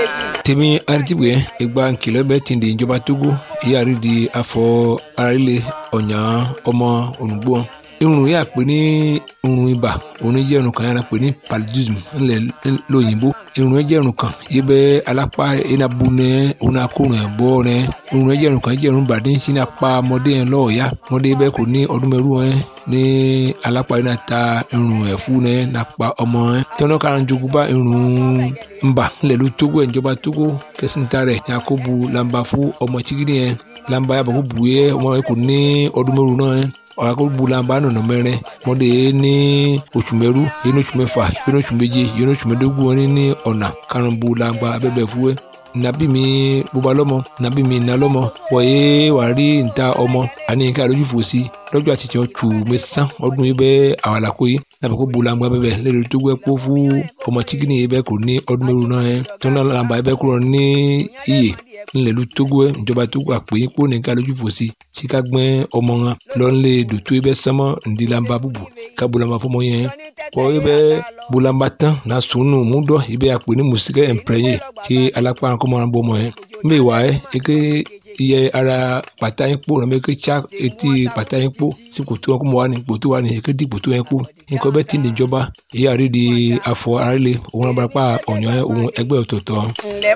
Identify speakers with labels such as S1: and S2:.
S1: tèmi aritibwe egba nkìlọ bẹ ti di ìjọba togo ìyá rí di afọ arílẹ ọ̀nyà ọmọ ònùgbò irun yà pé ní irun ibà òun jẹ́ irun kan yàrá pé ní paludism ńlẹ̀ lóyìnbó irun jẹ́ irun kan yìí bẹ́ alápá iná bu nẹ òun akórun ẹ̀ bọ́ nẹ irun jẹ́ irun kan jẹ́ irun bàdé ń sin apá ọmọdé yẹn lọ́ọ̀yà ọmọdé bẹ́ẹ̀ kò ní ọdún mẹ́rù ẹ̀ ní alápá iná ta irun ẹ̀ fún nẹ nàpá ọmọ ẹ̀ tọ́nà kan jogun bá irun ńbà ńlẹ̀ ló tógó ẹ̀ ìjọba tógó kẹsìntà rẹ̀ yakubu lamba fún ọmọ chigidi yẹn lamba yàbọ̀ kó bu yẹ ọmọ yẹn kò ní ọdún mẹ́rù náà ẹ̀ ọ̀rọ̀ bulamba nọ̀nà mẹ́rin mọ́dé ní oṣù mẹ́rú yẹn ní oṣù mẹ́fà yẹn ní oṣù méje yẹn ní oṣù mẹ́dógún wọn ní ọ̀nà karùn-ún bulamba abẹ́bẹ̀ fúwẹ́ nabi mi bóba lọ́mọ nabi mi iná lọ́mọ wọ̀nyé wàá rí níta ọmọ àní ká lójú fò sí lọ́jọ́ àti tiẹ̀ tù mí sán ọdún yìí bẹ́ẹ̀ àwọn àlàkó yìí nàbẹ̀ kó bulamba bẹ́ẹ̀ lẹ́nu tó gbẹ́ kó fún ọmọ chikini yìí bẹ́ẹ̀ kò ní ọdún mẹ́rù náà yẹn tọ́nà làǹbà yìí bẹ́ẹ̀ kúrò ní iyè ńlẹ̀lú togo ẹ̀ ìjọba togo àpè yín kó nìkan lójú fò sí tí ká gbẹ́ ọmọ wọn lọ́nlé dòtó ibẹ̀ sánmọ́ ńdílamba búbu ká bulamba fọmọ yẹn kọ́ ibẹ̀ bulamba tán na sùnù múdọ̀ ibẹ̀ àpè ní mùsíkẹ́ ẹ̀ǹpẹ̀rẹ̀yìn tí alápá kọ́mọ náà bọ́ ọmọ yẹn mbẹ́ wà ẹ́ eke iye ara pàtà yín kpó nàbẹ eke tsa etí pàtà yín kpó sí kòtò wọn kó mọ wà ní kòtò wà ní eke di kòtò yẹn kpó nǹkan bẹ́ẹ̀ ti níjọba èyí àrídìí afọ àrílé òun abàràpá ọ̀nyọ́ òun ẹgbẹ́ ọ̀tọ̀ọ̀tọ̀.